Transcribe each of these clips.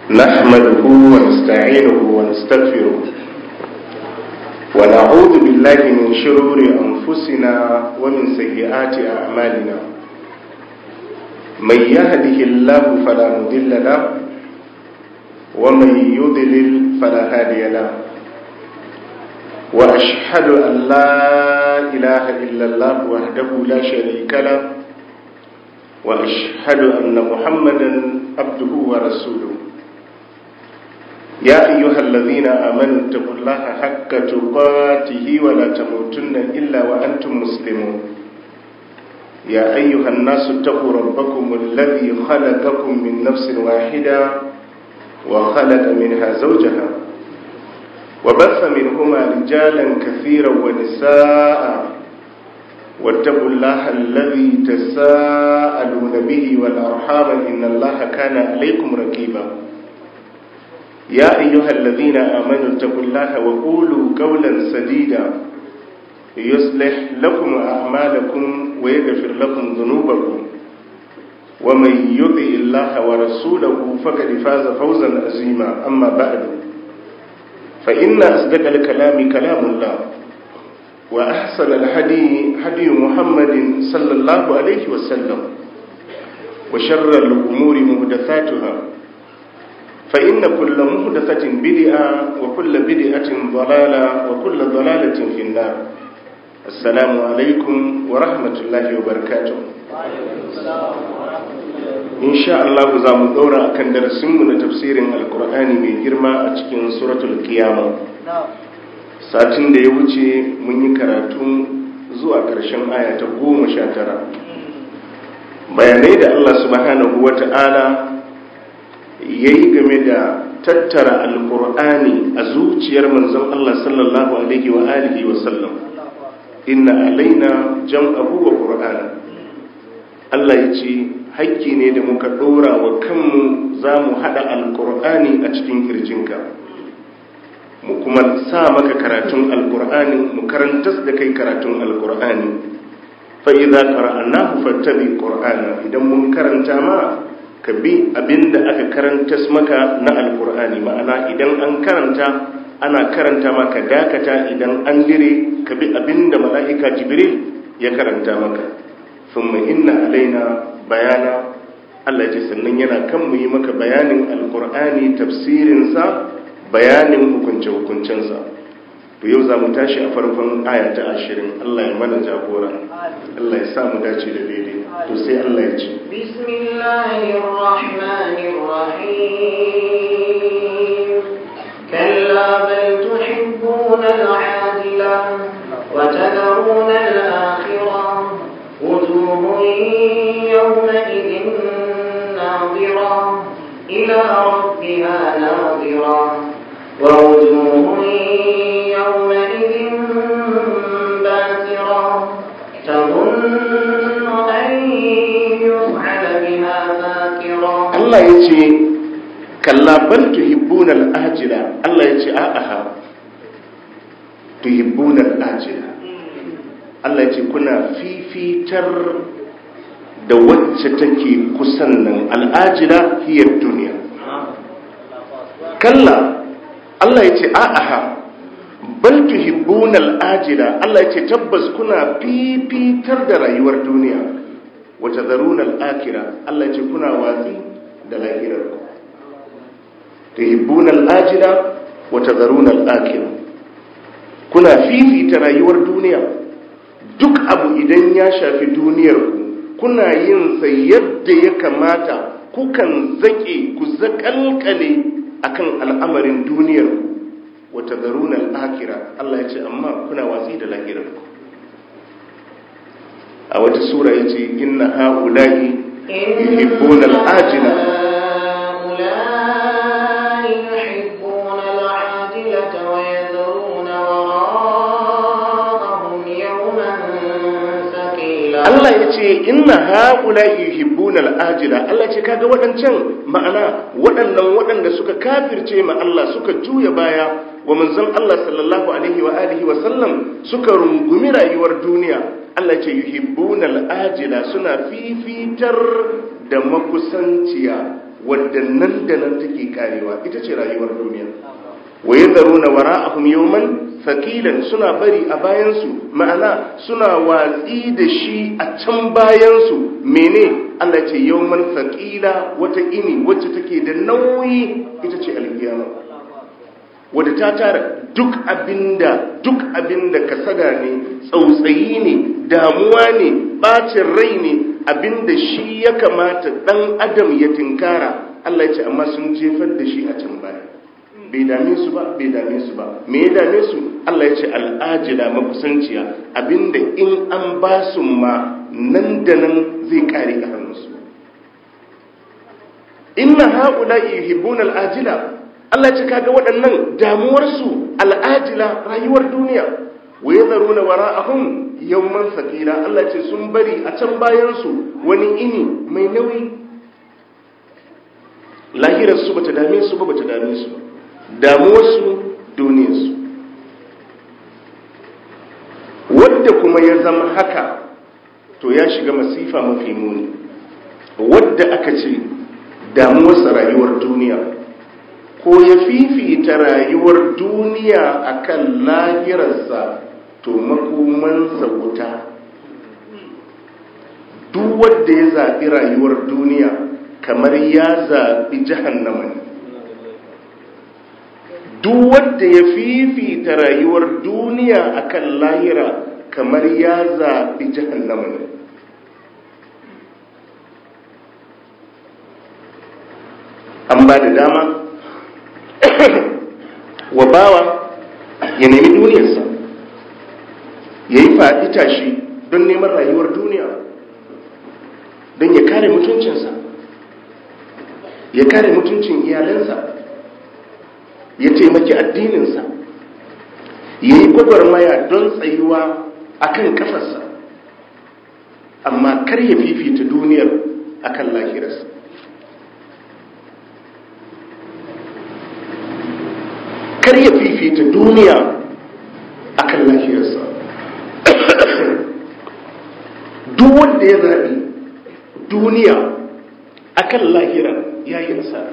نحمده ونستعينه ونستغفره ونعوذ بالله من شرور أنفسنا ومن سيئات أعمالنا من يهده الله فلا مضل له ومن يضلل فلا هادي له وأشهد أن لا إله إلا الله وحده لا شريك له وأشهد أن محمدا عبده ورسوله يا أيها الذين آمنوا اتقوا الله حق تقاته ولا تموتن إلا وأنتم مسلمون يا أيها الناس اتقوا ربكم الذي خلقكم من نفس واحدة وخلق منها زوجها وبث منهما رجالا كثيرا ونساء واتقوا الله الذي تساءلون به والأرحام إن الله كان عليكم رقيبا يا أيها الذين آمنوا اتقوا الله وقولوا قولا سديدا يصلح لكم أعمالكم ويغفر لكم ذنوبكم ومن يطع الله ورسوله فقد فاز فوزا عظيما أما بعد فإن أصدق الكلام كلام الله وأحسن الهدي هدي محمد صلى الله عليه وسلم وشر الأمور مهدثاتها فإن كل مهدثة بدعة وكل بدعة ضلالة وكل ضلالة في النار السلام عليكم ورحمة الله وبركاته إن شاء الله زام دورا أكن درسمنا تفسير القرآن من جرما أتكين سورة القيامة satin da ya wuce mun yi karatu zuwa ƙarshen aya ta goma sha tara bayanai da Allah subhanahu wa ta'ala ya yi game da tattara alkur'ani a zuciyar manzon Allah sallallahu alaihi wa alihi wa sallam inna alaina jam'ahu wa qur'ana Allah ya ce hakki ne da muka ɗora wa kanmu za mu haɗa alkur'ani a cikin kirjinka mu kuma sa maka karatun alkur'ani mu karantas da kai karatun alkur'ani fa idza qara'nahu fattabi qur'ana idan mun karanta ma ka bi abinda aka karantas maka na alkur'ani ma'ana idan an karanta ana karanta maka dakata idan an dire ka bi abinda mala'ika jibril ya karanta maka thumma inna alaina bayana Allah ya ce sannan yana kan mu yi maka bayanin alkur'ani tafsirinsa bayanin hukunce-hukuncensa to yau za mu tashi a farkon aya ta ashirin Allah ya mana jagora Allah ya sa mu dace da daidai to sai Allah ya ce bismillahirrahmanirrahim kalla bal tuhibbuna al-ajila wa tadharuna al-akhirah wujuhun yawma idhin nadira ila rabbiha nadira ووجوه يومئذ باسرة تظن أن يفعل بها فاكرة الله يجي كلا بل تحبون الآجلة الله يجي آها تحبون الآجلة Allah ya ce kuna fifitar da wacce take kusan nan al'ajila hiyar duniya kalla Allah ya ce a'aha bal tuhibbunal ajila Allah ya ce tabbas kuna fifitar da rayuwar duniya wa tadharunal akhirah Allah ya ce kuna watsi da lahirar ku tuhibbunal ajila wa tadharunal akhirah kuna fifita rayuwar duniya duk abu idan ya shafi duniyar ku kuna yin sa yadda ya kamata kukan zake ku zakalkale akan al'amarin duniyar wata zarunar akira Allah ya ce amma kuna watsi da lahirar a wata sura ya ce inna ha'ula'i yuhibbuna al'ajila Allah ya ce inna haƙula yuhibbuna al'ajila Allah ce kaga waɗancan ma'ana waɗannan waɗanda suka kafirce ma Allah suka juya baya wa manzon Allah sallallahu alaihi wa alihi wa sallam suka rungumi rayuwar duniya Allah ce yuhibbuna al'ajila suna fifitar da makusanciya wadda nan da nan take karewa ita ce rayuwar duniya wa yadharuna wara'ahum yawman faqilan suna bari a bayansu ma'ana suna watsi da shi a can bayansu mene Allah ce yawman faqila wata ini wacce take da nauyi ita ce alkiyama wadda ta tara duk abinda duk abinda kasada ne tsautsayi ne damuwa ne bacin rai ne abinda shi ya kamata dan adam ya tinkara Allah ya ce amma sun jefar da shi a can baya bai dame su ba bai dame su ba me ya dame su Allah ya ce al'ajila makusanciya abinda in an ba su ma nan da nan zai kare a hannunsu inna haula yuhibbuna al'ajila Allah ce kaga waɗannan damuwarsu al'ajila rayuwar duniya wa yadharuna wara'ahum yawman thaqila Allah ce sun bari a can bayan su wani ini mai nauyi lahirar su bata dame su ba bata dame su ba damuwarsu duniyarsu wadda kuma ya zama haka to ya shiga masifa mafi muni wadda aka ce damuwarsa rayuwar duniya ko ya fifita rayuwar duniya akan lahirarsa to makomansa wuta duk wadda ya zaɓi rayuwar duniya kamar ya zaɓi jahannama ne duk wanda ya fifita rayuwar duniya akan lahira kamar ya zaɓi jahannama ne an ba da dama wa bawa ya nemi duniyarsa ya yi faɗi tashi don neman rayuwar duniya don ya kare mutuncinsa ya kare mutuncin iyalansa ya taimaki addininsa ya yi gwagwarmaya don tsayuwa a kan kafarsa amma kar ya fifita duniyar a kan lahirarsa kar ya fifita duniya a kan lahirarsa duk wanda ya zaɓi duniya a kan lahira ya yi nasara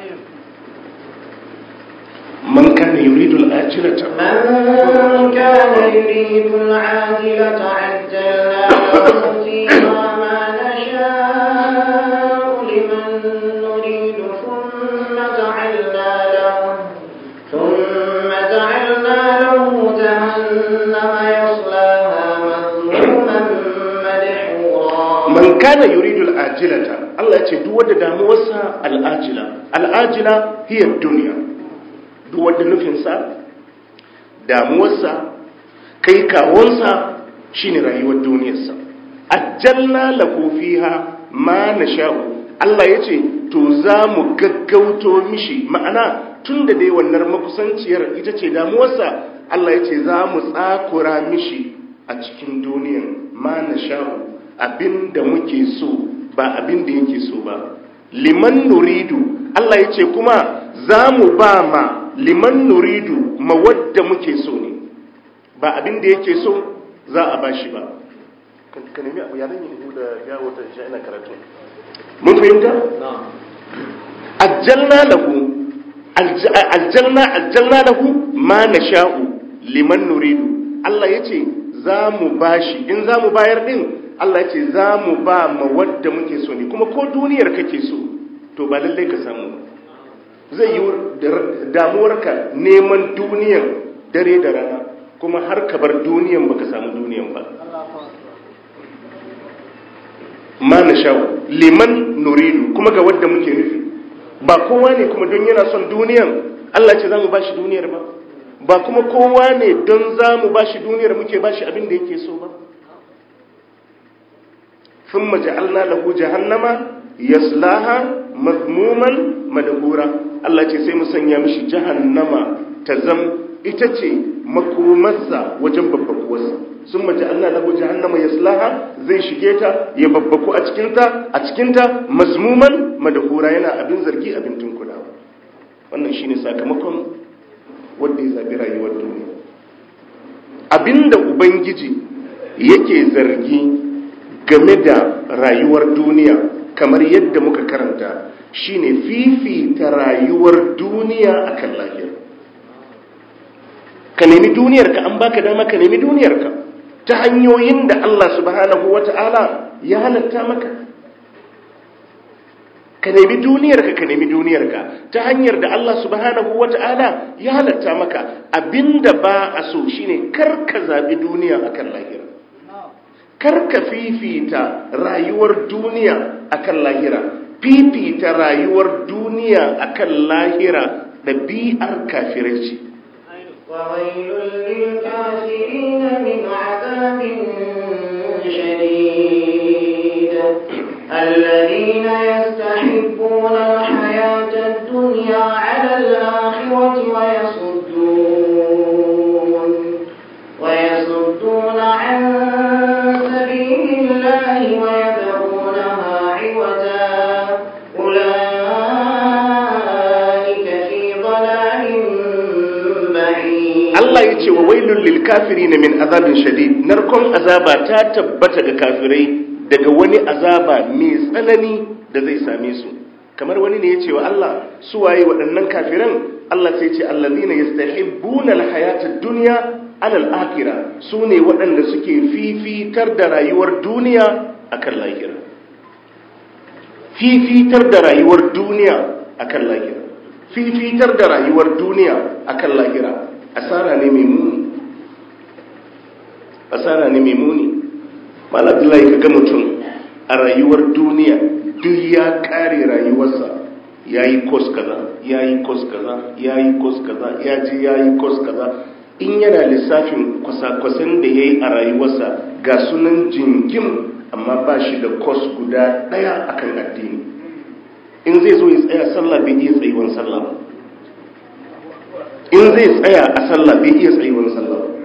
من كان يريد الآجلة من كان يريد العاجلة عجلنا له فيها ما نشاء لمن نريد ثم جعلنا له ثم جعلنا له جهنم يصلاها مذموما مدحورا من كان يريد الآجلة الله يتدوى داموسا الآجلة الآجلة هي الدنيا duk wanda nufinsa damuwarsa kai kawonsa shine rayuwar duniyarsa ajjalna lahu fiha ma nasha'u Allah yace to za mu gaggauto mishi ma'ana tunda dai wannan makusanciyar ita ce damuwarsa Allah yace za mu tsakura mishi a cikin duniyan ma nasha'u abinda muke so ba abinda yake so ba liman nuridu Allah yace kuma za mu ba ma liman nuridu mawadda muke so ne ba abin da yake so za a bashi ba ka nemi abu ya zan yi da gawo ta isha ina karatu mun fahimta ajjalna lahu aljalna aljalna lahu ma nasha'u liman nuridu Allah yace za mu bashi in za mu bayar din Allah yace za mu ba mawadda muke so ne kuma ko duniyar kake so to ba lallai ka samu ba zai yi damuwarka neman duniyan dare da rana kuma har ka bar duniyan baka samu duniyan ba ma na shawo liman nuridu kuma ga wadda muke nufi ba kowa ne kuma don yana son duniyan Allah ce za mu bashi duniyar ba ba kuma kowa ne don za mu bashi duniyar muke bashi abin da yake so ba sun maja'alna lahu jahannama yaslaha mazmuman madahura Allah ce sai mu sanya mishi jahannama ta zam ita ce makomarsa wajen babbakuwarsa sun mace Allah lahu jahannama yaslaha zai shige ta ya babbaku a cikinta a cikinta mazmuman madahura yana abin zargi abin tunkulawa wannan shine sakamakon wanda ya zabi rayuwar duniya abinda ubangiji yake zargi game da rayuwar duniya kamar yadda muka karanta shine fifita rayuwar duniya akan lahira ka nemi duniyarka an baka dama ka nemi duniyarka ta hanyoyin da Allah subhanahu wata'ala ya halatta maka ka nemi duniyarka ka nemi duniyarka ta hanyar da Allah subhanahu wata'ala ya halatta maka abinda ba a so shine kar ka zabi duniya akan lahira kar ka fifita rayuwar duniya akan lahira fifita rayuwar duniya akan lahira ɗabi'ar kafirai ce وويل للكافرين من عذاب شديد الذين يستحبون الحياة الدنيا على الآخرة ويصدون ويصدون عن سبيل الله ويبغونها عوجا أولئك في ضلال بعيد Allah ya ce wa wailun lil kafirina min azabin shadid narkon azaba ta tabbata ga kafirai daga wani azaba mai tsanani da zai same su kamar wani ne ya ce wa Allah su waye waɗannan kafiran Allah sai ce allazina yastahibbuna alhayata ad-dunya ala al-akhirah su ne waɗanda suke fifitar da rayuwar duniya akan lahira fifitar da rayuwar duniya akan lahira fifitar da rayuwar duniya akan lahira asara ne mai muni asara ne mai muni malabdullahi kaga mutum a rayuwar duniya duk ya kare rayuwarsa ya yi kos kaza ya yi kos kaza ya yi kos kaza ya je ya yi kos kaza in yana lissafin kwasa-kwasan da ya yi a rayuwarsa ga sunan jingim amma ba shi da kos guda ɗaya akan addini in zai zo ya tsaya sallah bai iya tsayuwan sallah ba in zai tsaya a sallah bai iya tsayuwan sallah ba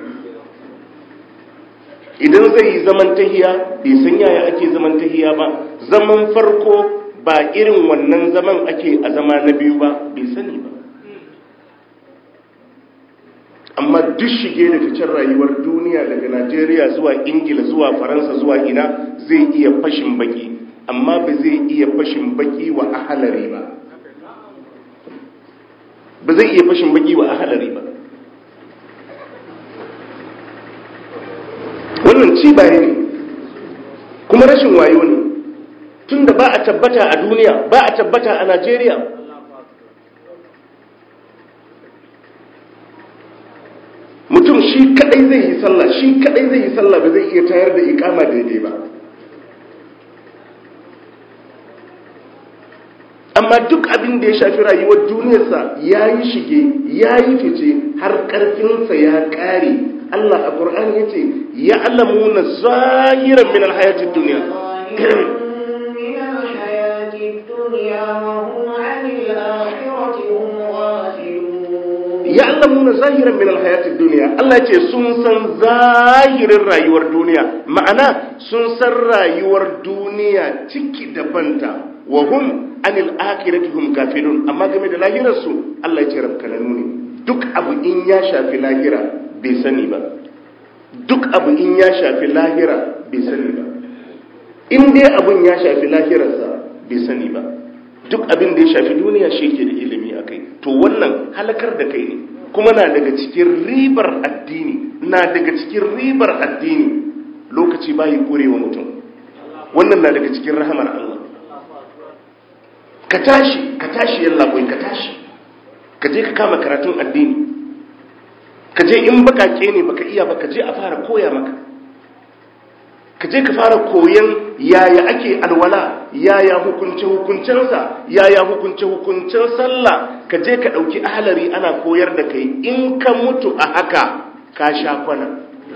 idan zai yi zaman tahiya bai san yaya ake zaman tahiya ba zaman farko ba irin wannan zaman ake a zama na biyu ba bai sani ba amma duk shige da ficen rayuwar duniya daga najeriya zuwa ingila zuwa faransa zuwa ina zai iya fashin baki amma ba zai iya fashin baki wa ahalari ba ba zai iya fashin baki wa ahalari ba wannan ci baya ne kuma rashin wayo ne tunda ba a tabbata a duniya ba a tabbata a najeriya mutum shi kadai zai yi sallah shi kadai zai yi sallah ba zai iya tayar da ikama daidai ba amma duk abin da ya shafi rayuwar duniyarsa ya yi shige ya yi fice har karfinsa ya kare Allah a Qur'ani ya ce ya alamuna zahiran min alhayatid duniya من الحياة الدنيا وهم عن الآخرة هم غافلون ya alamuna zahiran min alhayatid duniya Allah ya ce sun san zahirin rayuwar duniya ma'ana sun san rayuwar duniya ciki da banta wa hum anil akhirati hum gafilun amma game da lahirar su Allah ya ce rabkananu ne duk abu in ya shafi lahira bai sani ba duk abu in ya shafi lahira bai sani ba in dai abun ya shafi lahirarsa bai sani ba duk abin da ya shafi duniya shi ke da ilimi a kai to wannan halakar da kai ne kuma na daga cikin ribar addini na daga cikin ribar addini lokaci bayi kurewa mutum wannan na daga cikin rahamar Allah ka tashi ka tashi yalla boy ka tashi ka je ka kama karatun addini ka je in bakake ne baka iya ba ka je a fara koya maka ka je ka fara koyan yaya ake alwala yaya hukunce hukuncensa yaya hukunce hukuncen sallah ka je ka dauki ahlari ana koyar da kai in ka mutu a haka ka sha kwana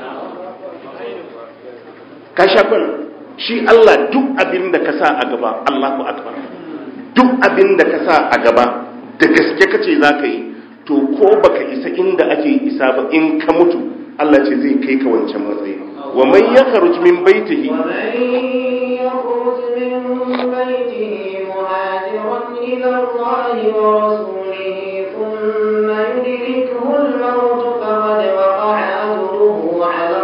ka sha kwana shi Allah duk abin da ka sa a gaba Allahu akbar duk abin da ka sa a gaba da gaske kace za ka yi to ko baka isa inda ake isa ba in ka mutu Allah ce zai kai ka wancan matsayi wa man yakhruj min baitihi ومن يخرج من بيته مهاجرا إلى الله ورسوله ثم يدركه الموت فقد وقع أجره على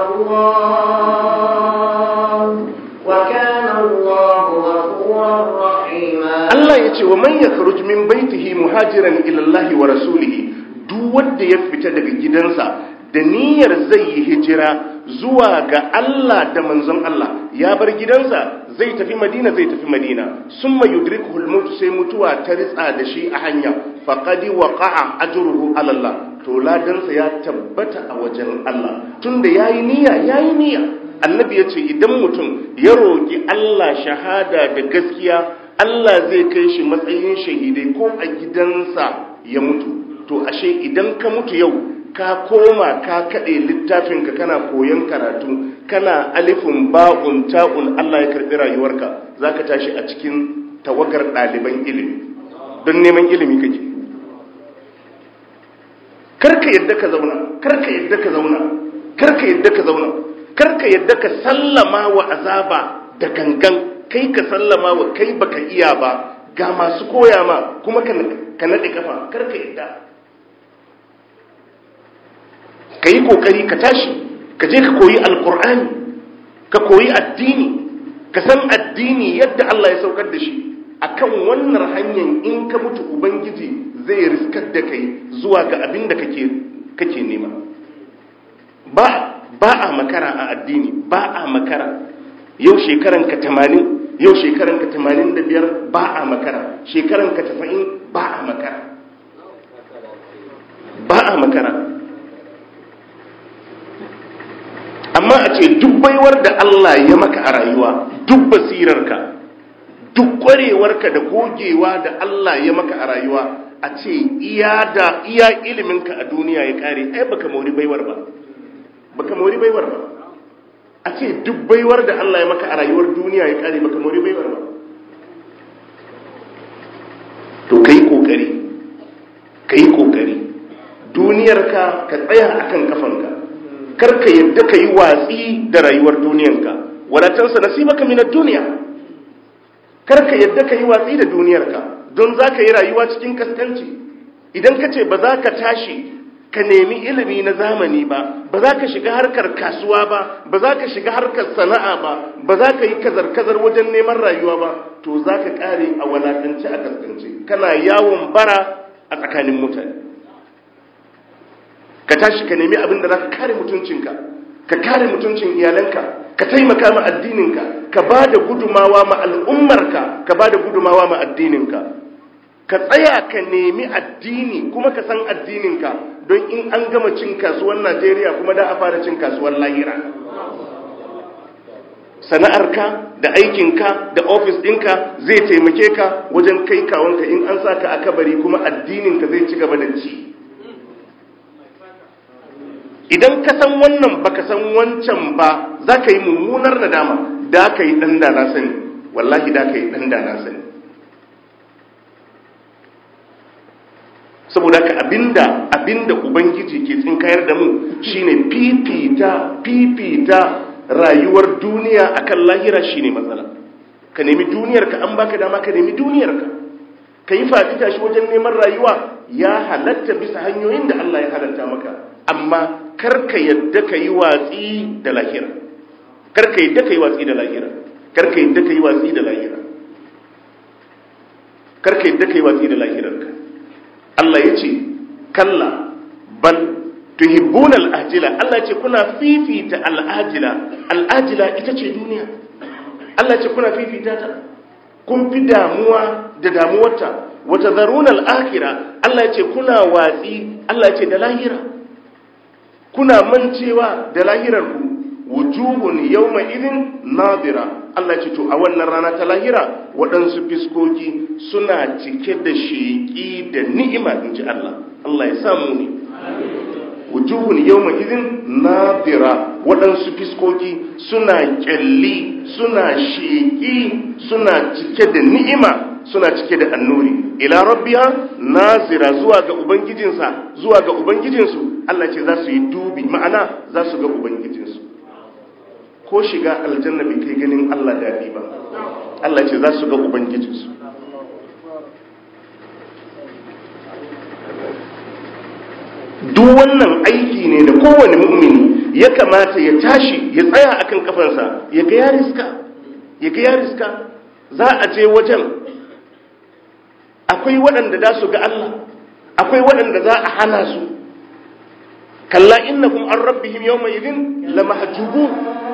الله وكان الله غفورا رحيما Allah ya ce wa man yakhruj min baitihi muhajiran ila Allah wa rasulihi duk wanda ya fita daga gidansa da niyyar zai yi hijira zuwa ga Allah da manzon Allah ya bar gidansa zai tafi Madina zai tafi Madina summa yudrikuhu al-maut sai mutuwa ta ritsa da shi a hanya faqad waqa'a ajruhu ala Allah to ladansa ya tabbata a wajen Allah tunda yayi niyya yayi niyya annabi yace idan mutum ya roki Allah shahada da gaskiya Allah zai kai shi matsayin shahidai ko a gidansa ya mutu to ashe idan ka mutu yau ka koma ka kaɗe littafinka kana koyon karatu kana alifin ba'un ta'un Allah ya karɓi rayuwarka za ka tashi a cikin tawagar ɗaliban ilimi don neman ilimi kake karka yadda ka zauna karka yadda ka zauna karka yadda ka zauna karka yadda ka sallama wa azaba da gangan kai ka sallama wa kai baka iya ba ga masu koya ma kuma ka naɗe kafa karka yadda ka yi kokari ka tashi ka je ka koyi alkur'ani ka koyi addini ka san addini yadda Allah ya saukar da shi akan wannan hanyar in ka mutu ubangiji zai riskar da kai zuwa ga abin da kake kake nema ba ba a makara a addini ba a makara yau shekaran ka 80 yau shekaran ka 85 ba a makara shekaran ka 90 ba a makara ba a makara amma a ce duk baiwar da Allah ya maka a rayuwa duk basirarka duk kwarewarka da gogewa da Allah ya maka a rayuwa a ce iya da iya iliminka a duniya ya kare ai baka mori baiwar ba baka mori baiwar ba a ce duk baiwar da Allah ya maka a rayuwar duniya ya kare baka mori baiwar ba to kai kokari kai kokari duniyarka ka tsaya akan kafanka karka yadda ka yi watsi da rayuwar duniyanka wadatansa nasibaka minar duniya karka yadda ka yi watsi da duniyarka don za ka yi rayuwa cikin kaskanci idan ka ce ba za ka tashi ka nemi ilimi na zamani ba ba za ka shiga harkar kasuwa ba ba za ka shiga harkar sana'a ba ba za ka yi kazar-kazar wajen neman rayuwa ba to za ka kare a walakance a kaskance kana yawon bara a tsakanin mutane ka tashi ka nemi abin da za ka kare mutuncinka ka kare mutuncin iyalanka ka taimaka ma addininka ka ba da gudumawa ma al'ummarka ka ba da gudumawa ma addininka ka tsaya ka nemi addini kuma ka san addininka don in an gama cin kasuwar najeriya kuma da a fara cin kasuwar lahira sana'arka da aikinka da ofis ɗinka zai taimake ka wajen kai kawonka in an sa ka a kabari kuma addininka zai ci gaba da ci idan ka san wannan baka san wancan ba za ka yi mummunar nadama da ka yi ɗan da na sani wallahi da ka yi ɗan da na sani saboda ka abinda abinda ubangiji ke tsinkayar da mu shine fifita fifita rayuwar duniya akan lahira shine matsala ka nemi duniyarka an baka dama ka nemi duniyarka ka yi faɗi tashi wajen neman rayuwa ya halatta bisa hanyoyin da Allah ya halatta maka amma karka yadda ka yi watsi da lahira karka yadda ka yi watsi da lahira karka yadda ka yi watsi da lahira karka yadda ka yi watsi da lahirarka Allah ya ce kalla bal tuhibbuna al'ajila Allah ya ce kuna fifita al'ajila al'ajila ita ce duniya Allah ya ce kuna fifita ta kun fi damuwa da damuwarta wata zaruna al'akira Allah ya ce kuna watsi Allah ya ce da lahira kuna mancewa da lahirarku wujuhun yawma idin nadira Allah ce to a wannan rana ta lahira waɗansu fiskoki suna cike da sheƙi da ni'ima in ji Allah Allah ya samu ne wujuhun yawma idin nadira waɗansu fiskoki suna ƙyalli suna sheƙi suna cike da ni'ima suna cike da annuri ila rabbiya nazira zuwa ga ubangijinsa zuwa ga ubangijinsu Allah ce za su yi dubi ma'ana za su ga ubangijinsu ko shiga aljanna bai kai ganin Allah daɗi ba Allah ce za su ga ubangijinsu duk wannan aiki ne da kowane mu'mini ya kamata ya tashi ya tsaya akan kafansa ya ga ya riska ya ga ya riska za a je wajen akwai waɗanda za su ga Allah akwai waɗanda za a hana su kalla innakum an rabbihim yawma idhin lamahjubun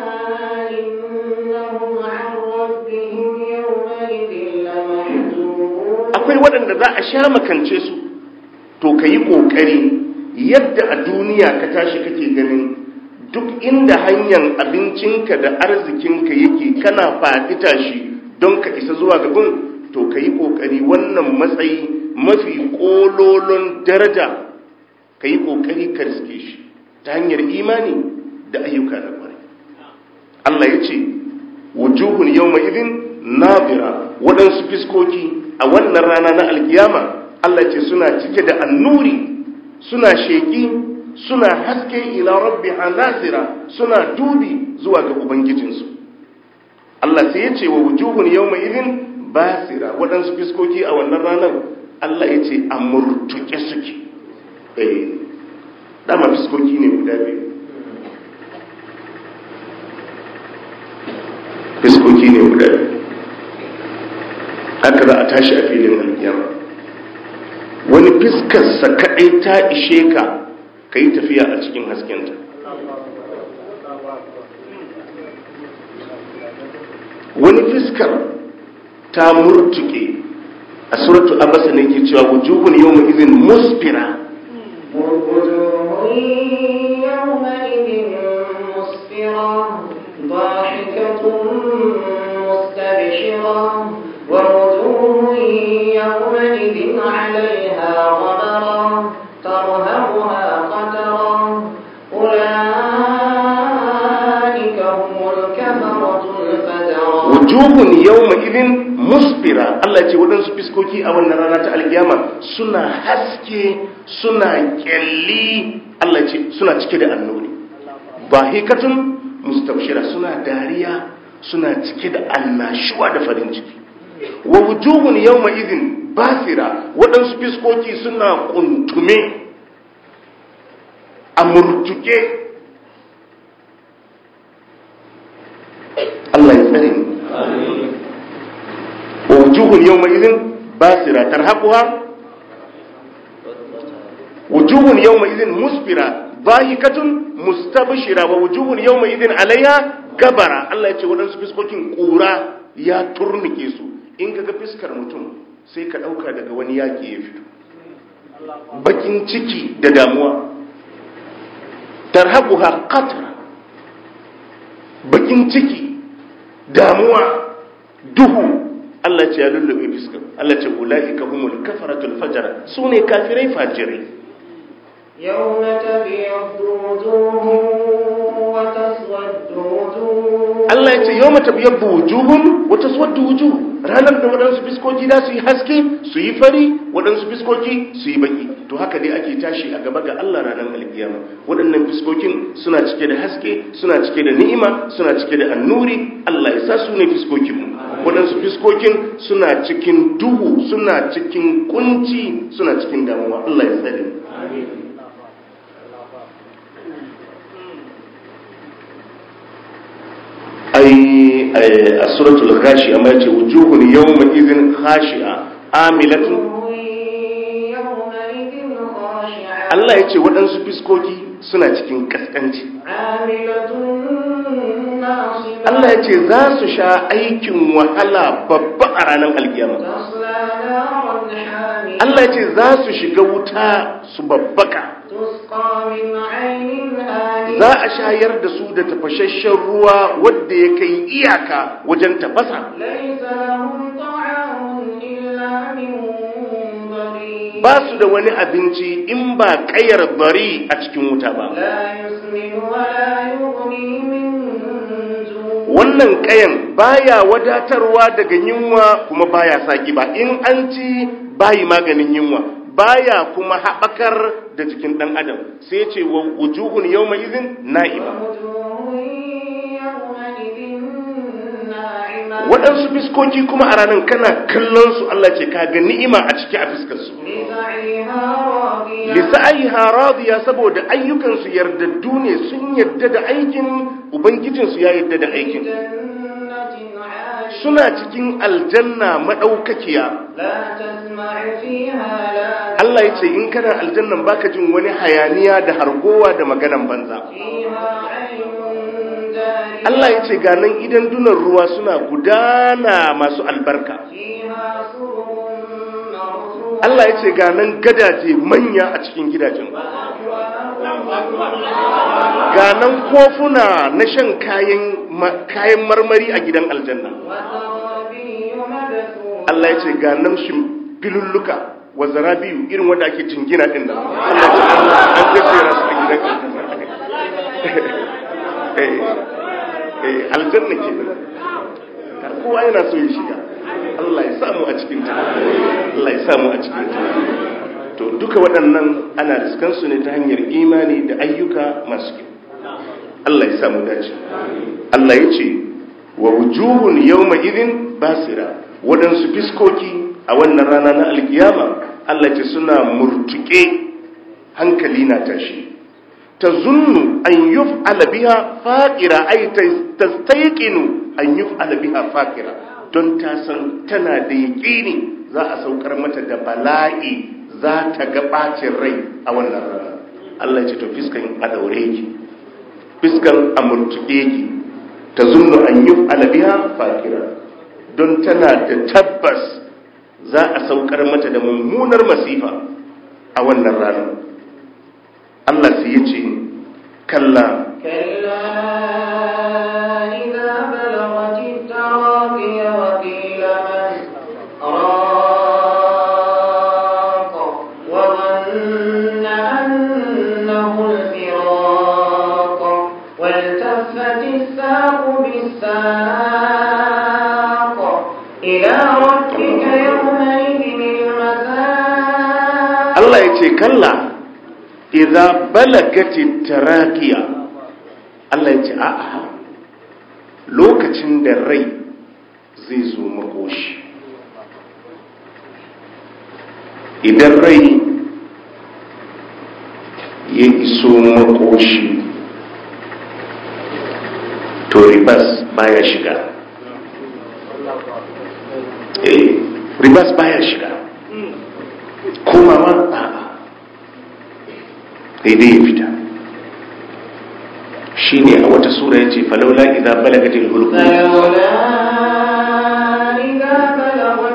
إنهم عن ربهم يومئذ لمحجوبون akwai waɗanda za a sha makance su to ka yi ƙoƙari yadda a duniya ka tashi kake ganin duk inda hanyar abincinka da arzikinka yake kana faɗi tashi don ka isa zuwa gaban to ka yi ƙoƙari wannan matsayi mafi ƙololon daraja ka yi ƙoƙari ka riske shi ta hanyar imani da ayyuka na ƙwarai Allah ya ce wujuhun yawma idin nabira waɗansu fiskoki a wannan rana na alkiyama Allah ce suna cike da annuri suna sheƙi suna haske ila rabbiha nazira suna dubi zuwa ga ubangijinsu Allah sai ya ce wa wujuhun yawma idin basira waɗansu fiskoki a wannan ranar Allah ya ce a murtuke suke eh dama fiskoki ne guda biyu fiskoki ne guda biyu haka za a tashi a filin alkiyama wani fiskarsa kaɗai ta ishe ka ka yi tafiya a cikin haskenta wani fiskar ta murtuke a suratu abasa ne ke cewa wujuhun yau mai izin musfira وجوه يومئذ مسفرة ضاحكة مستبشرة ووجوه يومئذ عليها غبرة ترهقها قترة أولئك هم الكفرة الفجرة wujuhun yau mai izin musfira Allah ce waɗansu fiskoki a wannan rana ta alkiyama suna haske suna kyalli Allah ce suna cike da annuri bahikatun mustabshira suna dariya suna cike da annashuwa da farin ciki wa wujuhun yawma idhin basira waɗansu fiskoki suna kuntume a murtuke Allah ya tsare mu wa wujuhun yawma idhin basira tarhaquha wujuhun yawma idhin musfira dhahikatun mustabshira wa wujuhun yawma idhin alaiha gabara Allah ya ce waɗansu fiskokin ƙura ya turnike su in kaga fiskar mutum sai ka ɗauka daga wani yaƙi ya fito bakin ciki da damuwa tarhaquha qatra bakin ciki damuwa duhu Allah ce ya lullube fiskar Allah ce ulaika humul kafaratul fajara sune kafirai fajirai يوم تبيض وجوه وتسود وجوه Allah ya ce yau mata biyar wujuhun wata suwadda wujuh ranar da waɗansu fiskoki za su yi haske su yi fari waɗansu fiskoki su yi baki to haka dai ake tashi a gaba ga Allah ranar alkiyama waɗannan fiskokin suna cike da haske suna cike da ni'ima suna cike da annuri Allah ya sa su ne fiskokinmu waɗansu fiskokin suna cikin duhu suna cikin kunci suna cikin damuwa Allah ya tsare mu ai a suratul ghashi amma yace wujuhun yawma idhin khashi'a amilatun وجوه يومئذ خاشعة Allah yace waɗansu fiskoki suna cikin kaskanci عاملة ناصبة Allah yace za su sha aikin wahala babba a ranar alkiyama تصلى نارا حامية Allah yace za su shiga wuta su babbaka تسقى من عين آنية za a shayar da su da tafashashen ruwa wadda ya kai iyaka wajen tafasa ليس لهم طعام إلا من ضريع ba su da wani abinci in ba kayar bari a cikin wuta ba لا يسمن ولا يغني من جوع wannan kayan baya wadatarwa daga yunwa kuma baya saki ba in an ci bayi maganin yunwa baya kuma haɓakar da jikin ɗan adam sai ce wa wujuhun yawma izin na'ima ووجوه يومئذ ناعمة waɗansu fiskoki kuma a ranar kana kallon su Allah ce kaga ni'ima a ciki a fiskar su لسعيها راضية lisa'aiha radiya saboda ayyukansu yardaddu ne sun yarda da aikin ubangijinsu ya yarda da aikin جنة عالية suna cikin aljanna madaukakiya لا تسمع فيها لا Allah ya ce in kana aljannan baka jin wani hayaniya da hargowa da maganan banza فيها عين جارية Allah ya ce ga nan idan dunan ruwa suna gudana masu albarka فيها سرر مرفوعة Allah ya ce ga nan gadaje manya a cikin gidajen ga nan kofuna na shan kayan ma- kayan marmari a gidan aljanna وزرابي مبثوثة Allah ya ce ga nan shimfilulluka wa zarabiyu irin wanda ake jingina din nan Allah ya ce an jejjera su a gidan aljanna Eh, eh, aljanna ke nan kowa yana so ya shiga Allah ya samu a cikin ta Allah ya samu a cikin ta to duka waɗannan ana riskansu ne ta hanyar imani da ayyuka masu kyau Allah ya samu dace Allah ya ce wa wujuhun yawma idin basira waɗansu fiskoki a wannan rana na alkiyama Allah ce suna murtuke hankali na tashi ta zunnu an yuf'ala biha faqira ay tastayqinu an yuf'ala biha faqira don ta san tana da yaƙini za a saukar mata da bala'i za ta ga ɓacin rai a wannan rana Allah ya ce to fiskan a daure ki fiskan a murtuke ki ta zunnu an yi alabiya fakira don tana da tabbas za a saukar mata da mummunar masifa a wannan rana Allah sai ya ce kalla كلا إذا بلغت التراقي وقيل من راق وظن أنه الفراق والتفت الساق بالساق إلى ربك يومئذ المساق Allah ya ce kalla idza balagati tarakiya Allah ya ce a'a lokacin da rai zai zo makoshi idan rai ya iso makoshi to ribas baya shiga eh ribas baya shiga komawa a'a daidai ya fita shi ne a wata sura ya ce falaula idan balagatin hulku فلولا إذا بلغت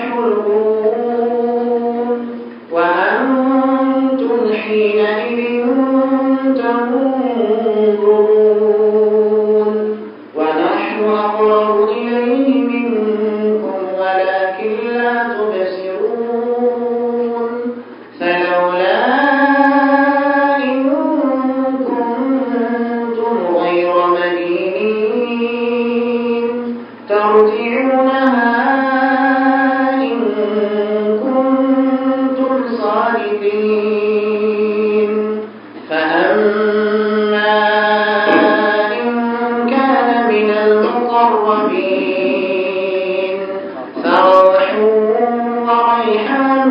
الحلقوم وأنتم حينئذ تنظرون ونحن أقرب إليه منكم ولكن لا تبصرون فلولا إن كنتم غير مدينين ترجعونها إن كنتم صادقين فأما إن كان من المقربين فروح وريحان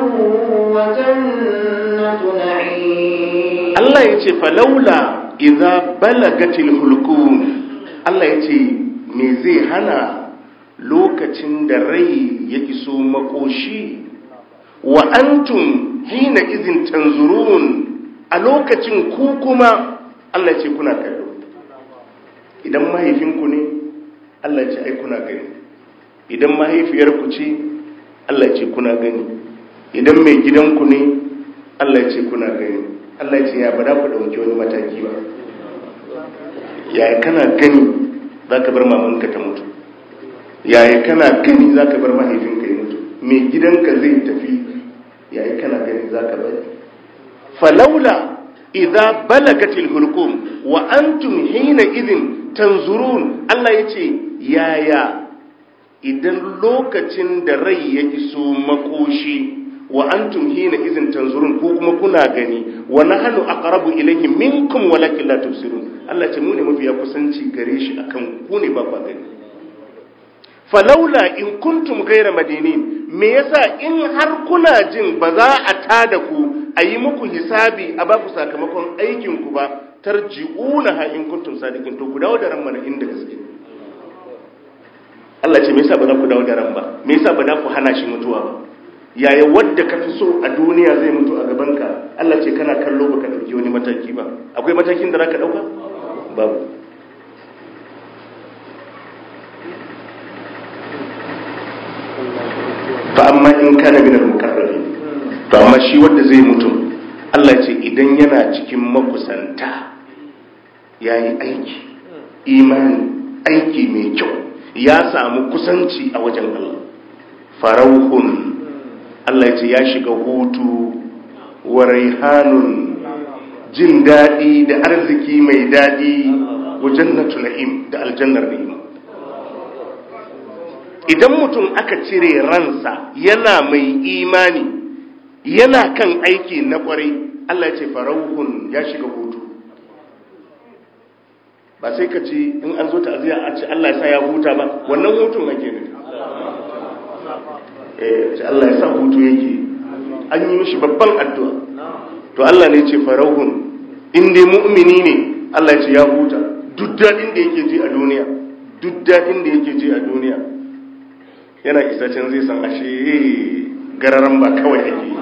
وجنة نعيم Allah ya ce falaula idan balagatil hulkum Allah ya ce me zai hana lokacin da rai ya iso makoshi wa antum hina izin tanzurun a lokacin ku kuma Allah ya ce kuna kallo idan mahaifinku ne Allah ya ce ai kuna gani idan mahaifiyarku ce Allah ya ce kuna gani idan mai gidanku ne Allah ya ce kuna gani Allah ya ce ya ba za ku ɗauki wani mataki ba yaya kana gani za ka bar mamanka ta mutu yaya kana gani za ka bar mahaifinka ya mutu mai gidanka zai tafi yaya kana gani za ka bari falaula idza balagatil hulqum wa antum hina idin tanzurun Allah yace yaya idan lokacin da rai ya iso makoshi wa antum hina idin tanzurun ko kuma kuna gani wa nahnu aqrabu ilayhi minkum walakin la tubsirun Allah ce mu ne mafiya kusanci gare shi akan ku ne ba ku gani falaula in kuntum gaira madinin me yasa in har kuna jin ba za a tada ku a yi muku hisabi a ba ku sakamakon aikin ku ba tarji'una ha in kuntum sadiqin to ku dawo da ran mana inda gaske Allah ce me yasa ba za ku dawo da ran ba me yasa ba za ku hana shi mutuwa ba yaya wadda ka fi so a duniya zai mutu a gabanka Allah ce kana kallo baka dauki wani mataki ba akwai matakin da zaka dauka babu fa amma in kana min al-muqarrabin to amma shi wanda zai mutu Allah ce idan yana cikin makusanta yayi aiki imani aiki mai kyau ya samu kusanci a wajen Allah farauhun Allah ya ce ya shiga hutu wa raihanun jin daɗi da arziki mai daɗi wa jannatu na'im da aljannar ni'ima idan mutum aka cire ransa yana mai imani yana kan aiki na kwarai Allah ya ce farauhun ya shiga hutu ba sai ka ce in an zo ta'aziyya a ce Allah ya sa ya huta ba wannan hutun ake ne eh ce Allah ya sa hutu yake an yi mishi babban addu'a to Allah ne ce farauhun in dai mu'mini ne Allah ya ce ya huta duk dadin da yake ji a duniya duk dadin da yake ji a duniya yana isa can zai san ashe gararan ba kawai ake yi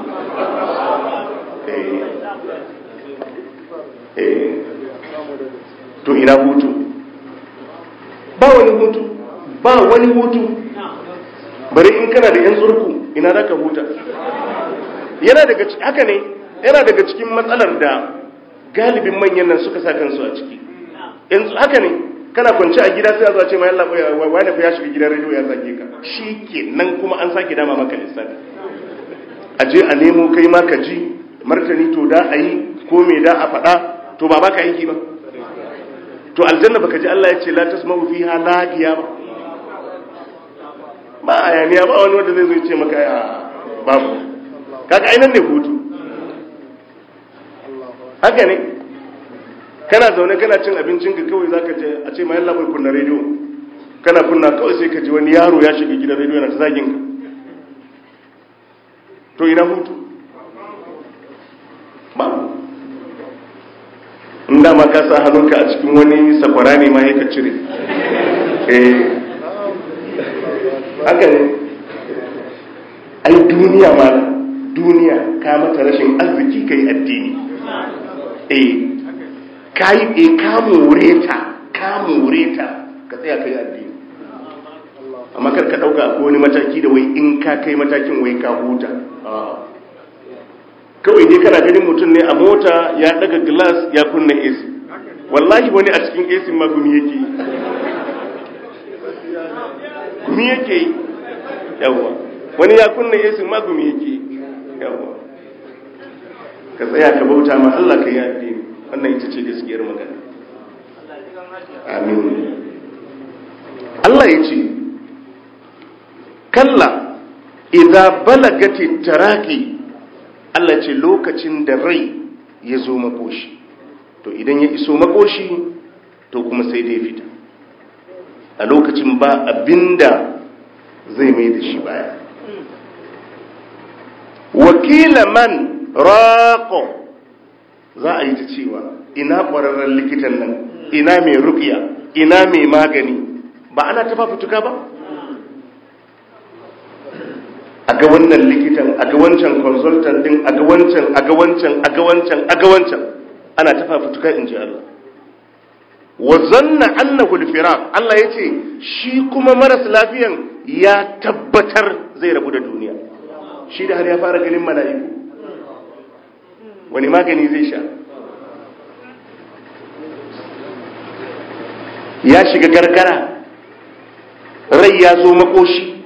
eh eh to ina hutu ba wani hutu ba wani hutu bari in kana da yan tsurku ina za ka huta yana daga haka ne yana daga cikin matsalar da galibin manyan nan suka sa kansu a ciki yanzu haka ne kana kwance a gida sai a zuwa ce mai Allah wani fa ya shiga gidan rediyo ya zage ka shi ke nan kuma an sake dama maka lissafi a je a nemo kai ma ka ji martani to da a yi ko me da a faɗa to ba baka aiki ba to aljanna baka ji Allah ya ce la tasma'u fiha lagiya ba ba ayaniya ba wani wanda zai zo ce maka ya babu kaga ainan ne hutu haka ne kana zaune kana cin abincin ka kawai zaka je a ce mai labai kunna rediyo kana kunna kawai sai ka ji wani yaro ya shiga gidan rediyo yana ta zagin ka to ina hutu babu in dama ka sa hannunka a cikin wani sakwara ne ma ka cire eh haka ne ai duniya ma duniya ka mata rashin arziki kai addini eh kai e ka more ta ka more ta ka tsaya kai addini amma kar ka dauka ko wani mataki da wai in ka kai matakin wai ka huta kawai dai kana ganin mutum ne a mota ya daga glass ya kunna AC wallahi wani a cikin AC ma gumi yake gumi yake yawa wani ya kunna AC ma gumi yake yawa ka tsaya ka bauta ma Allah ka yi addini wannan ita ce gaskiyar magana amin Allah ya ce kalla idza balagati taraki Allah ce lokacin da rai ya zo makoshi to idan ya iso makoshi to kuma sai dai fita a lokacin ba abinda zai mai da shi baya wakila man raƙo za a yi ta cewa ina ƙwararren likitan nan ina mai rukiya ina mai magani ba ana ta fafutuka ba a ga wannan likitan a ga wancan consultant din a ga wancan a ga wancan a ga wancan a ga wancan ana ta fafutuka in ji Allah wa zanna annahu al-firaq Allah yace shi kuma maras lafiyan ya tabbatar zai rabu da duniya shi da har ya fara ganin mala'iku wani magani zai sha ya shiga gargara rai ya zo makoshi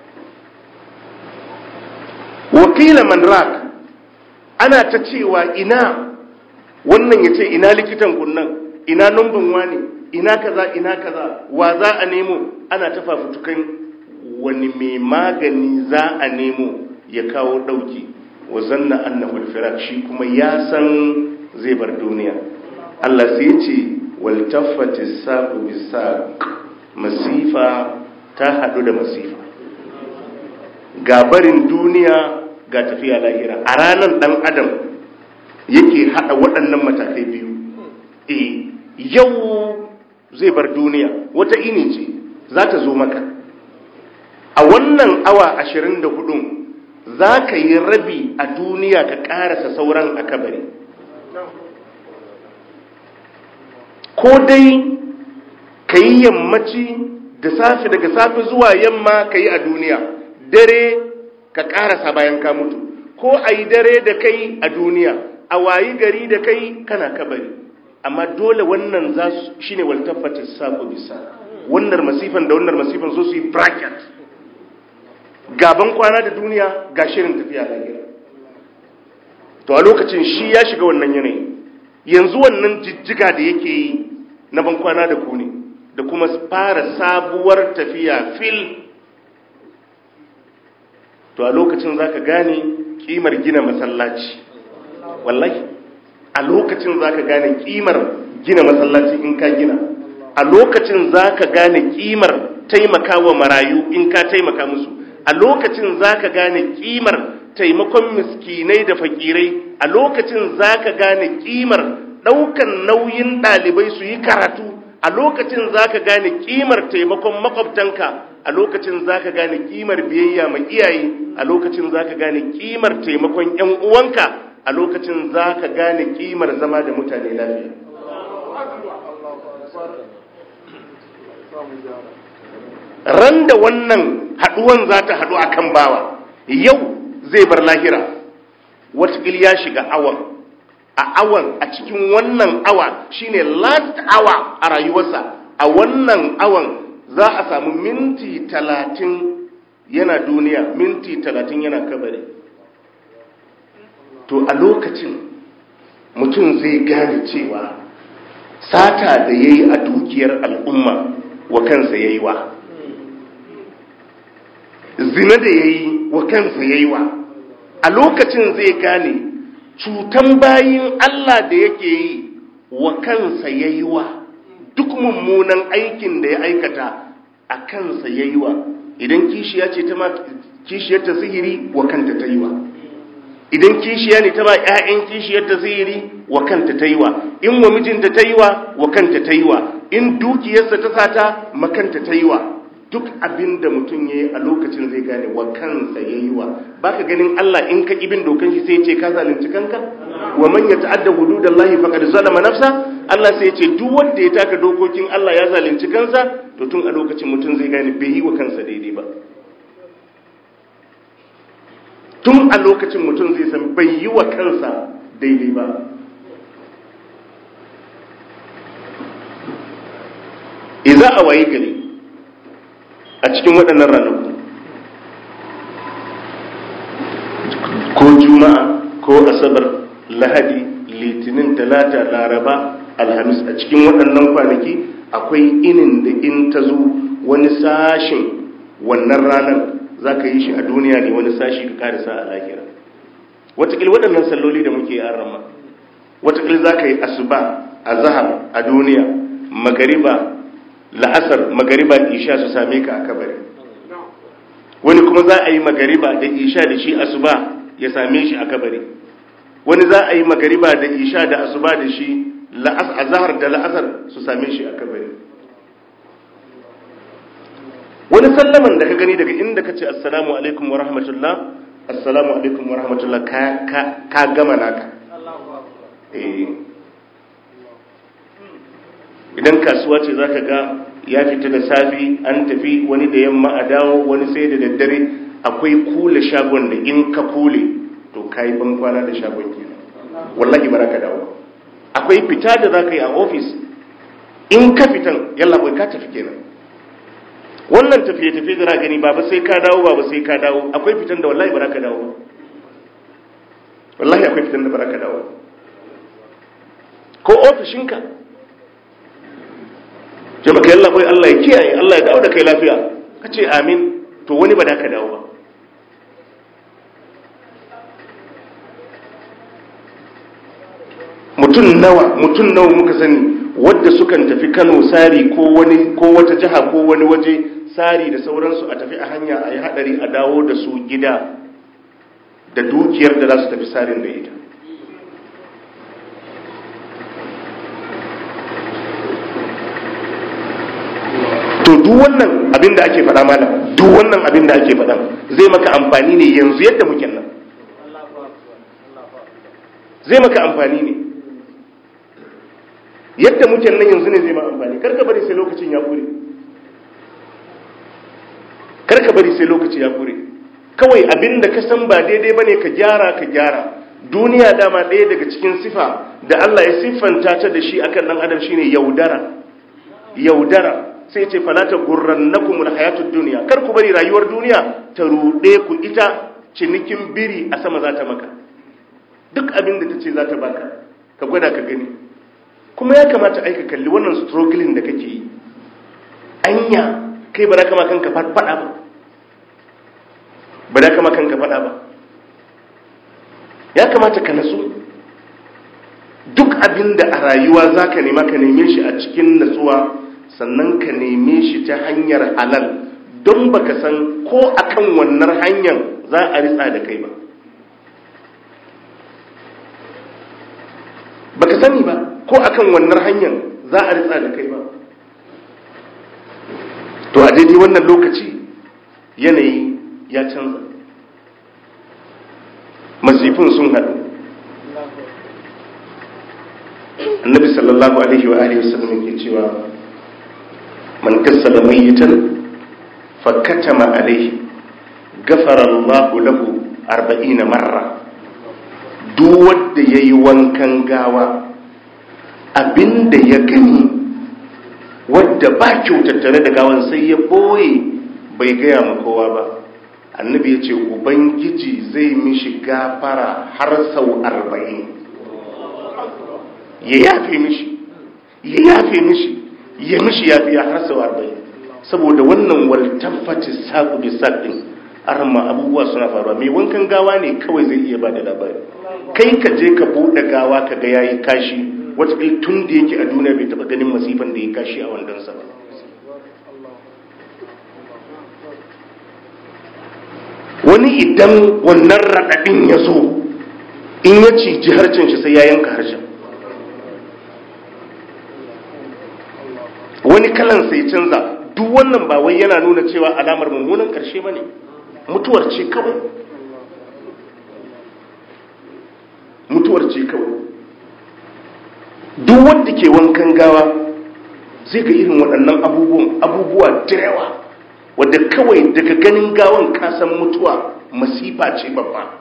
wakila man rak ana ta cewa ina wannan ya ce ina likitan kunnan ina numbin wani ina kaza ina kaza wa za a nemo ana ta fafutukan wani mai magani za a nemo ya kawo dauki wa zanna annahu al shi kuma ya san zai bar duniya Allah sai ce wal taffati saqu bisaq masifa ta hadu da masifa ga barin duniya ga tafiya lahira a ranar dan adam yake hada waɗannan matakai biyu eh yau zai bar duniya wata ini ce za ta zo maka a wannan awa ashirin da hudun za ka yi rabi a duniya ka karasa sauran a kabari ko dai ka yi yammaci da safe daga safe zuwa yamma ka yi a duniya dare ka karasa bayan ka mutu ko a yi dare da kai a duniya a wayi gari da kai kana kabari amma dole wannan za su shi ne waltafata sako bisa wannan masifan da wannan masifan so su yi bracket gaban kwana da duniya ga shirin tafiya lahira to a lokacin shi ya shiga wannan yanayi yanzu wannan jijjiga da yake yi na ban kwana da ku ne da kuma fara sabuwar tafiya fil to a lokacin za ka gane kimar gina masallaci wallahi a lokacin za ka gane kimar gina masallaci in ka gina a lokacin za ka gane kimar taimaka wa marayu in ka taimaka musu a lokacin za ka gane kimar taimakon miskinai da fakirai a lokacin za ka gane kimar ɗaukan nauyin ɗalibai su yi karatu a lokacin za ka gane kimar taimakon makwabtanka a lokacin za ka gane kimar biyayya mai iyaye a lokacin za ka gane kimar taimakon 'yan uwanka a lokacin za ka gane kimar zama da mutane lafiya ran da wannan haduwan za ta hadu akan bawa yau zai bar lahira watakil ya shiga awan a awan a cikin wannan awa shine last hour a rayuwarsa a wannan awan za a samu minti talatin yana duniya minti talatin yana kabari to a lokacin mutum zai gane cewa sata da ya yi a dukiyar al'umma wa kansa ya yi wa zina da ya yi wa kansa ya yi wa a lokacin zai gane cutan bayin Allah da yake yi wa kansa ya yi wa duk mummunan aikin da ya aikata a kansa ya yi wa idan kishiya ce ta kishiyar ta sihiri wa kanta ta yi wa idan kishiya ne ta ba 'ya'yan kishiyar ta sihiri wa kanta ta yi wa in wa mijinta ta yi wa wa kanta ta yi wa in dukiyarsa ta sata makanta ta yi wa duk abin da mutum ya yi a lokacin zai gane wa kansa ya yi wa ba ka ganin Allah in ka ibin dokan shi sai ce ka zalunci kanka wa man ya ta'adda hududallahi faqad zalama nafsa Allah sai ce duk wanda ya taka dokokin Allah ya zalunci kansa to tun a lokacin mutum zai gane bai yi wa kansa daidai ba tun a lokacin mutum zai san bai yi wa kansa daidai ba iza a waye gari a cikin waɗannan ranaku ko juma'a ko asabar lahadi litinin talata laraba alhamis a cikin waɗannan kwanaki akwai inin da in ta zo wani sashin wannan ranar za ka yi shi a duniya ne wani sashi ka karisa a lahira watakil waɗannan salloli da muke an rama watakil za ka yi asuba a zahar a duniya magariba la'asar magariba isha su same ka a kabari wani kuma za a yi magariba da isha da shi asuba ya same shi a kabari wani za a yi magariba da isha da asuba da shi a zahar da la'asar su same shi a kabari wani sallaman da ka gani daga inda ka ce assalamu alaikum wa rahmatullah assalamu alaikum wa rahmatullah ka gama naka idan kasuwa ce zaka ga ya fita da safi an tafi wani da yamma a dawo wani sai da daddare akwai kula shagon da in ka kule to kayi ban kwana da shagon kenan wallahi baraka dawo akwai fita da zaka yi a ofis in ka fitan yalla bai ka tafi kenan wannan tafiye-tafiye da gani ba sai ka dawo ba sai ka dawo akwai fitan da wallahi baraka dawo wallahi akwai fitan da baraka dawo ko ofishinka ce maka yalla bai Allah ya kiyaye Allah ya dawo da kai lafiya ka ce amin to wani ba da ka dawo ba mutum nawa mutum nawa muka sani wadda sukan tafi Kano sari ko wani ko wata jiha ko wani waje sari da sauransu a tafi a hanya a yi hadari a dawo da su gida da dukiyar da za su tafi sarin da ita to duk wannan abin da ake faɗa malam duk wannan abin da ake faɗa zai maka amfani ne yanzu yadda muke nan zai maka amfani ne yadda muke nan yanzu ne zai ma amfani karka bari sai lokacin ya kure karka bari sai lokaci ya kure kawai abin da ka san ba daidai bane ka gyara ka gyara duniya dama ɗaya daga cikin sifa da Allah ya siffanta ta da shi akan dan adam shine yaudara yaudara sai ce falata gurrannakum alhayatud dunya kar ku bari rayuwar duniya ta rude ku ita cinikin biri a sama za ta maka duk abin da tace za ta baka ka gwada ka gani kuma ya kamata aika kalli wannan struggling da kake yi anya kai ba za ka ma kanka fada ba ba za ka ma kanka fada ba ya kamata ka nasu duk abin da a rayuwa za ka nema ka neme shi a cikin natsuwa sannan ka neme shi ta hanyar halal don baka san ko akan wannan hanyar za a ritsa da kai ba baka sani ba ko akan wannan hanyar za a ritsa da kai ba to a daidai wannan lokaci yanayi ya canza masifin sun haɗu annabi sallallahu alaihi wa alihi wasallam yake cewa man kassala mayyitan fakatama alaihi gafara Allah lahu 40 marra duk wanda yayi wankan gawa abinda ya gani wadda ba kyau tattare da gawan sai ya boye bai gaya ma kowa ba annabi ya ce ubangiji zai mishi gafara har sau arba'in ya yafe mishi ya yafe mishi ya mishi yafiya har sau arba'in saboda wannan waltaffati saku bi saɗin arma abubuwa suna faruwa mai wankan gawa ne kawai zai iya ba da labari kai ka je ka buɗe gawa ka ga yayi kashi wataƙil tun da yake a duniya bai taɓa ganin masifan da ya kashi a wandonsa ba wani idan wannan raɗaɗin ya zo in ya ciji harshen shi sai ya yanka harshen wani kalan sai canza duk wannan ba wai yana nuna cewa alamar mummunan ƙarshe ba ne mutuwar ce kawai mutuwar ce kawai duk wanda ke wankan gawa zai ga irin waɗannan abubuwan abubuwa da yawa wadda kawai daga ganin gawan kasan mutuwa masifa ce babba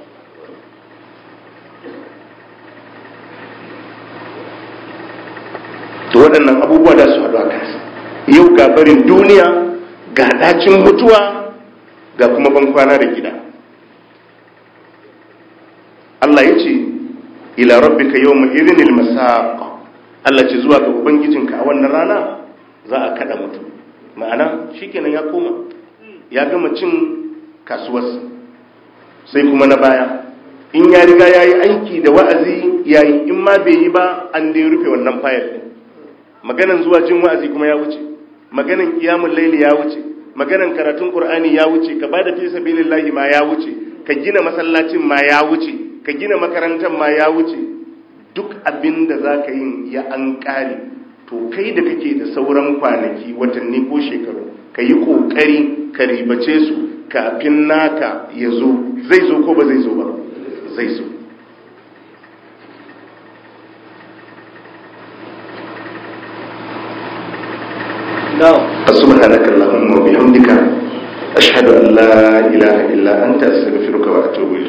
to waɗannan abubuwa da su haɗu a kansa yau ga barin duniya ga ɗacin mutuwa ga kuma bankwana da gida Allah ya ce ila rabbika yawma idhinil masaq Allah ce zuwa ga ubangijinka a wannan rana za a kada mutum ma'ana shikenan ya koma ya gama cin kasuwarsa sai kuma na baya in ya riga ya yi aiki da wa'azi ya yi in ma bai yi ba an dai rufe wannan fayil ɗin maganan zuwa jin wa'azi kuma ya wuce maganan kiyamun laili ya wuce maganan karatun qur'ani ya wuce ka bada fi sabilillahi ma ya wuce ka gina masallacin ma ya wuce ka gina makarantar ma ya wuce duk abin da za ka yin ya an ƙare to kai da kake da sauran kwanaki watanni ko shekaru ka yi ƙoƙari ka ribace su kafin naka ya zo zai zo ko ba zai zo ba zai zo سبحانك اللهم وبحمدك أشهد أن لا إله إلا أنت أستغفرك وأتوب إليك